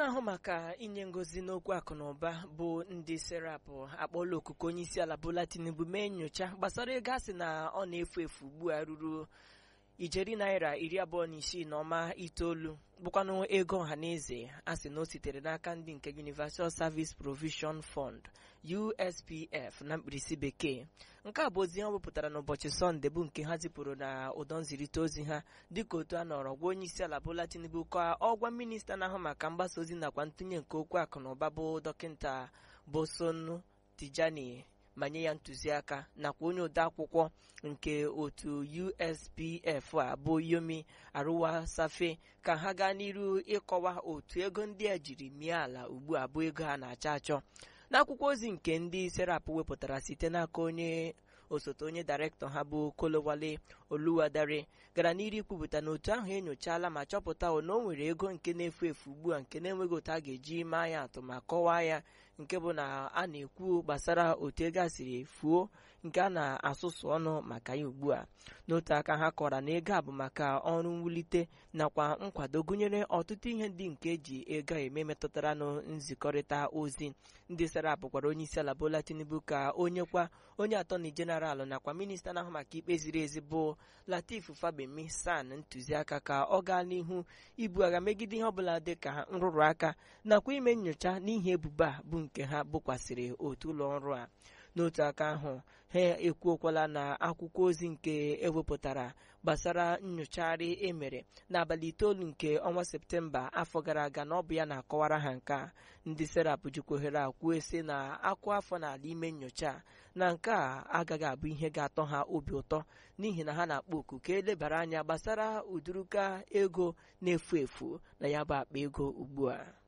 na-ahụ maka inye ngozi n'okwu akụ na ụba bụ ndị serapụ akpọọla okuku onye isi ala Bola Tinubu mee nyocha gbasara ego asị na ọ na-efu efu ugbu a ruru ijeri naira iri abụọ na isii na ọma itoolu bụkwanụ ego ọhaneze a sị na o sitere n'aka ndị nke Universal Service Provision Fund USPF na mkpirisi bekee nke a bụ ozi ha wepụtara n'ụbọchị sọnde bụ nke ha zipụrụ na ụdọ nzirịta ozi ha dịka otu a nọrọ gwa onye isi ala Bola Tinubu ka ọgwa minista na-ahụ maka mgbasa ozi nakwa ntụnye nke okwu akụ na ụba bụ dọkịta Bosonu Tijani ma nye ya ntụziaka nakwa onye odeakwụkwọ nke otu USPF a bụ Yomi Arụwa Safe ka ha gaa n'iru ịkọwa otu ego ndị a jiri mie ala ugbu a bụ ego ha na-achọ achọ n'akwụkwọ ozi nke ndị serap wepụtara site n'aka onye osote onye dairektọ ha bụ Kolowale Oluwadare gara n'iru ikwupụta na otu ahụ enyochala ma chọpụta na o nwere ego nke na-efu efu ugbu a nke na-enweghị otu a ga-eji maa ya atụ ma kọwaa ya nke bụ na a na-ekwu gbasara otu ego a siri fuo nke a na-asụsụ ọnụ maka ya ugbu a n'otu aka ha kọwara na ego a bụ maka ọrụ mwulite nakwa nkwado gụnyere ọtụtụ ihe ndị nke eji ego eme metụtara na nzikọrịta ozi ndị serap gwara onye isi ala Bola Tinubu ka onye kwa onye atọni jeneralụ nakwa minista na-ahụ maka ikpe ziri ezi bụ Latif Fabemi San ntụziaka ka ọ gaa n'ihu ibu agha megide ihe ọbụla dị ka nrụrụ aka nakwa ime nyocha n'ihi ebubo a bụ nke ha bokwasịrị otu ụlọ ọrụ a n'otu aka ahụ ha ekwuokwala na akwụkwọ ozi nke ewepụtara gbasara nyochagharị emere n'abalị itoolu nke ọnwa septemba afọ gara aga na ọ bụ ya na-akọwara ha nke a ndị serap jikwa ohere a kwuo sị na akwụ afọ n'ala ime nyocha na nke a agaghị abụ ihe ga-atọ ha obi ụtọ n'ihi na ha na-akpọ oku ka elebara anya gbasara ụdịrịka ego na-efu efu na ya bụ akpa ego ugbu a